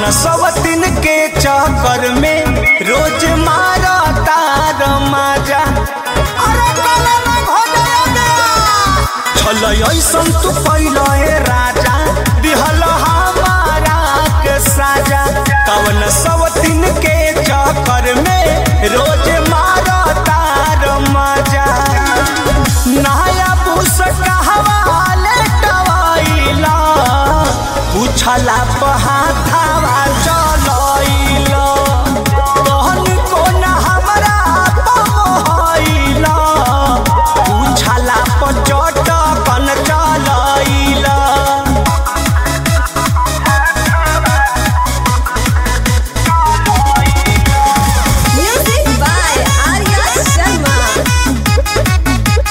सवतिन के चक्कर में रोज मारा तार माजा अरे काला ना हो जाया गया छल ऐसन तू कैल हे राजा दिहल हमारा के साजा कवन सवतिन के चक्कर में रोज मारा तार माजा नया पुस कहवा लेटवाइला पूछला पहाथावा चलइला कहन कोन हमरा पमहइला पूछला पचट कन चलइला Music by Arya Sharma.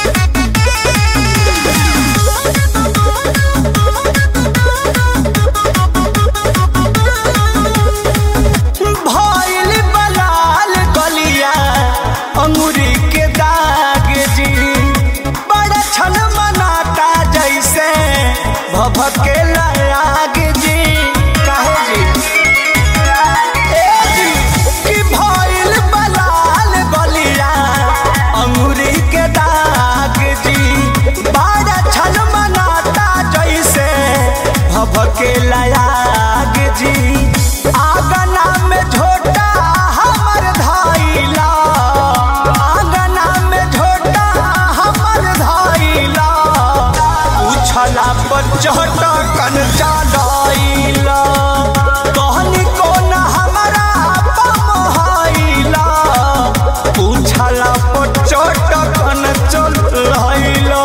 भइल बलाल गलिया अंगूरी के दाग जी बड़ा छन मनाता जैसे भभके आग जी काहे जी ए जी कि भइल बलाल गलिया अंगूरी के दाग जी बड़ा छन मनाता जैसे भभके आग जी आगना में झोटा हमर धइला आगना में झोटा हमर धइला उछला पर चढ़ कन चलइला कहनी कोन हमरा पमहइला उछला पर चढ़ कन चलइला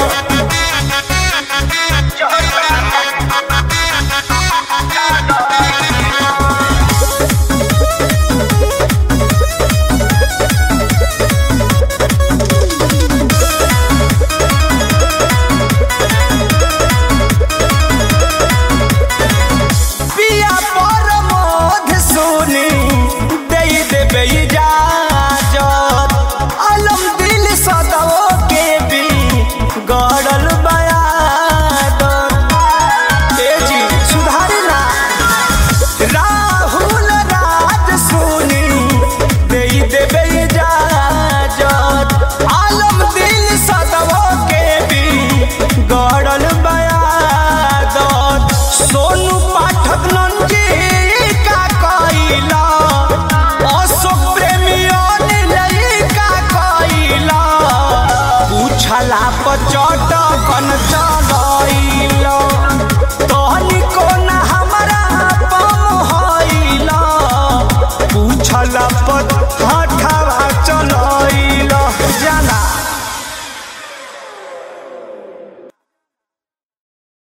पिया पर मोध सोनी दे देबे इजाजत अलम दिल सदाओ के भी गड़ल बयादत ए जी सुधारी ना राहुल राज सोनी दे देबे इजाजत आलम दिल सदाओ के भी गड़ल बयादत सोनू पाठक नंजी का कइला अशोक प्रेमी अनिल का कइला पूछला पचट कन चलइला